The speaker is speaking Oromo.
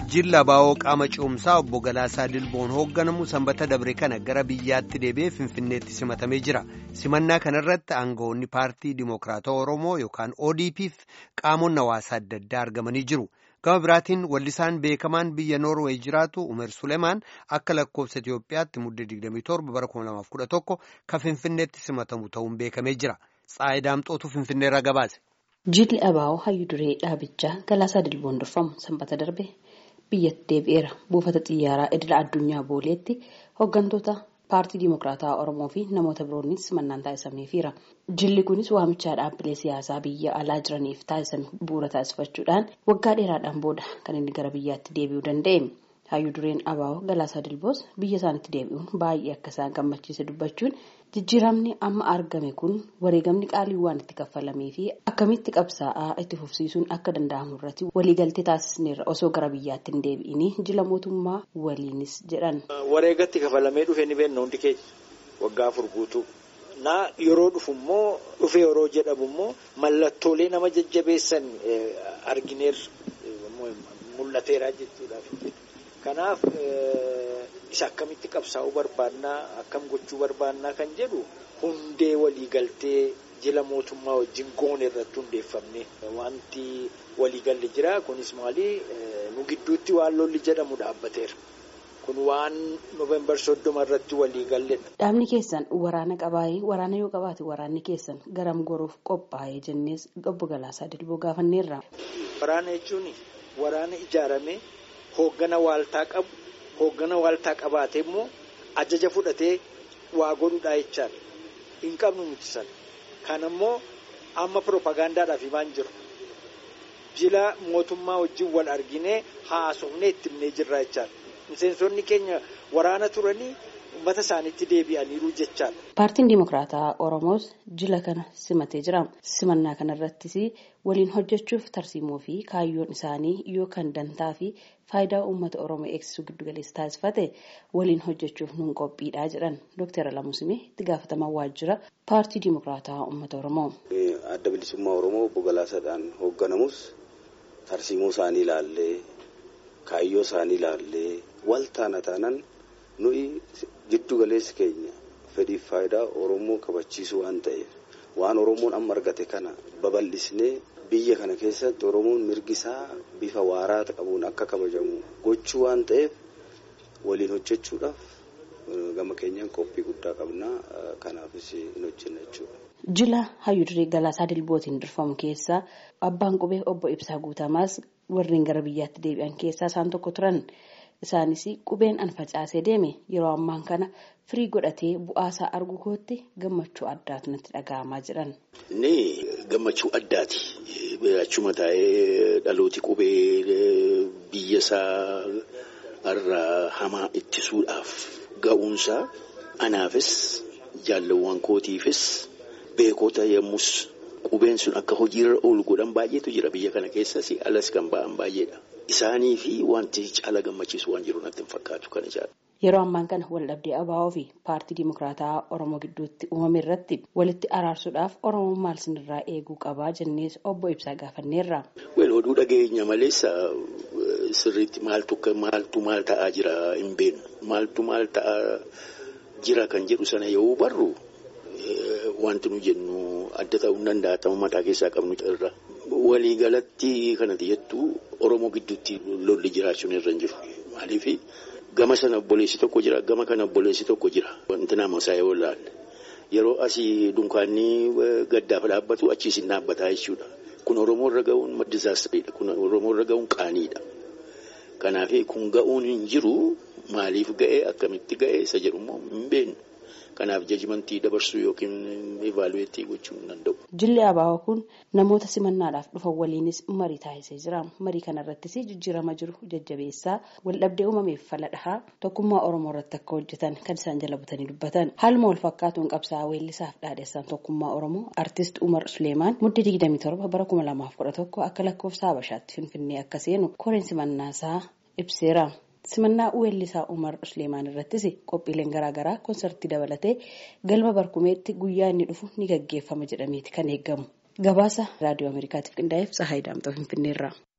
jilla baa'oo qaama ce'umsaa obbo Galaasaa Dilboon hoogganamu sanbata dabre kana gara biyyaatti deebi'ee Finfinneetti simatamee jira. Simannaa kanarratti aangawoonni paartii Dimookiraatawaa Oromoo yookaan ODP'f qaamonni hawaasaa adda addaa argamanii jiru. Gama biraatiin wallisaan beekamaan biyya Noorweey jiraatu Umer Suleemaan akka lakkoofsa Itoophiyaatti muddee 27 bara 2011 kan Finfinneetti simatamu ta'uun beekamee jira. Tsaayi Daamxootu Finfinneerraa gabaase. Jilli Abaa'oo hayyuu duree dhaabichaa Galaasaa Dilboon durfamu sanbata darbe biyyatti deebi'eera. Buufata xiyyaaraa idila addunyaa booleetti hooggantoota paartii Dimookiraatawaa Oromoo fi namoota biroonis simannaan taasisameefiira. Jilli kunis waamichaa dhaabbilee siyaasaa biyya alaa jiraniif taasisan bu'uura taasifachuudhaan waggaa dheeraadhaan booda kan inni gara biyyaatti deebi'uu danda'e. Hayyuu dureen Abaa'oo Galaasaa Dilboos biyya isaanitti deebi'uun baay'ee akka isaan gammachiise dubbachuun jijjiiramni amma argame kun wareegamni qaalii waan itti kaffalamee fi akkamitti qabsaa'aa itti fufsiisuun akka danda'amu irratti waliigaltee taasisneerra osoo gara biyyaatti hin deebi'inii jila mootummaa waliinis jedhan. Wareegatti kafalamee dhufe ni beekna hundi keenya waggaa afur guutuu. Naa yeroo dhufu immoo dhufe yeroo jedhamu immoo mallattoolee nama jajjabeessan argineerra mul'ateera jechuudhaaf. Kanaaf isa akkamitti qabsaa'uu barbaannaa akkam gochuu barbaannaa kan jedhu hundee waliigaltee jila mootummaa wajjin goone irratti hundeeffamne wanti waliigalle jira kunis maali nu gidduutti waan lolli jedhamu dhaabbateera. Kun waan noovembar soddoma irratti waliigalledha. Dhaabni keessan waraana qabaayee waraana yoo qabaate waraanni keessan garam goruuf qophaa'ee jennees obbo Galaasaa Dilboo gaafanneerra. Waraana jechuun waraana ijaaramee. Hooggana waaltaa qabu hooggana waaltaa qabaate immoo ajaja fudhatee waa godhudhaa jechaadha. Hin qabnu nuti sana. Kan immoo amma piroopagaandaadhaaf himaan jiru. Jila mootummaa wajjin wal arginee haasofnee itti himnee jirra jechaadha. Miseensonni keenya waraana turanii uummata isaaniitti deebi'aniiru jechaadha. Paartiin Dimookiraataa Oromoos jila kana simatee jira. Simannaa kanarrattis waliin hojjechuuf tarsiimoo fi kaayyoon isaanii yookaan dantaa fi faayidaa uummata Oromoo eegsisuu giddu galeessa taasifate waliin hojjechuuf nuun qophiidhaa jedhan Dr. Alamusimee itti gaafatamaa waajjira paartii Dimookiraataa uummata Oromoo. Adda bilisummaa Oromoo obbo Galaasaadhaan hoogganamus tarsiimoo isaanii ilaallee kaayyoo isaanii ilaallee wal taana taanan nuyi giddu galeessi keenya fedhiif faayidaa Oromoo kabachiisuu waan ta'eef waan Oromoon amma argate kana babal'isnee biyya kana keessatti Oromoon mirgi isaa bifa waaraa qabuun akka kabajamu gochuu waan ta'eef waliin hojjechuudhaaf gama keenyaan qophii guddaa qabna kanaafis hin hojjenna jechuudha. Jila hayyuu duree Galaasaa Dilbootiin durfamu keessaa abbaan qubee obbo Ibsaa Guutamaas warreen gara biyyaatti deebi'an keessaa isaan tokko turan. Isaanis qubeen an facaasee deeme yeroo ammaan kana firii godhatee bu'aasaa argu kootti gammachuu addaatu natti dhaga'amaa jiran. Inni gammachuu addaati. Achuma taa'ee dhalooti qubee biyya isaa irraa hamaa ittisuudhaaf ga'uunsaa anaafis jaalawwan kootiifis beekota yemmus qubeen sun akka hojiirra oolu godhan baay'eetu jira biyya kana keessas alas kan ba'an baay'eedha. Isaanii fi wanti caala gammachiisu waan jiru natti hin fakkaatu kan ijaaru. Yeroo ammaan kana waldhabdee Abaa'oo fi paartii Dimookiraataa Oromoo gidduutti uumame irratti walitti araarsuudhaaf Oromoon maal sinirraa eeguu qabaa jennees obbo Ibsaa gaafanneerra. Wal oduu dhageenya malees sirriitti maaltu maaltu maal ta'aa jira hin beeknu. Maaltu maal ta'aa jira kan jedhu sana yoo barru wanti nu jennu adda ta'uu hin danda'a ta'uu mataa keessaa qabnu irra. Waliigalatti kanatti jettu Oromoo gidduutti lolli jiraachuun irra hin jiru. Maaliif gama sana obboleessi tokko jira gama kana obboleessi tokko jira. Wanti nama isaa yoo ilaalle yeroo asii dunkaanni gaddaaf dhaabbatu achiis hin dhaabbataa jechuudha. Kun Oromoo irra ga'uun dizaastariidha. Kun Oromoo irra ga'uun qaaniidha. Kanaaf kun ga'uun hin jiru maaliif ga'e akkamitti ga'e isa jedhu immoo hin beeknu. Kanaaf jajimantii dabarsuu yookiin ivaaluweetii gochuu hin danda'u. Jilli Abaa'oo kun namoota simannaadhaaf dhufan waliinis marii taasisee jira. Marii kanarrattis jijjiirama jiru jajjabeessaa waldhabdee uumameef fala dhahaa tokkummaa Oromoo irratti akka hojjetan kan isaan jala butanii dubbatan. Haaluma wal fakkaatuun qabsaa'aa weellisaaf dhaadheessaan tokkummaa Oromoo artist Umar Suleemaan muddee 27 bara 2011 akka lakkoofsa Habashaatti Finfinnee akka seenu koreen simannaasaa ibseera. simannaa weellisaa Umar Suleemaan irrattis qophiileen garaagaraa koonsartii dabalatee galma barkumeetti guyyaa inni dhufu ni gaggeeffama jedhameeti kan eegamu. Gabaasa raadiyoo Ameerikaatiif qindaa'eef Tsahaayii Daamxoo Finfinneerraa.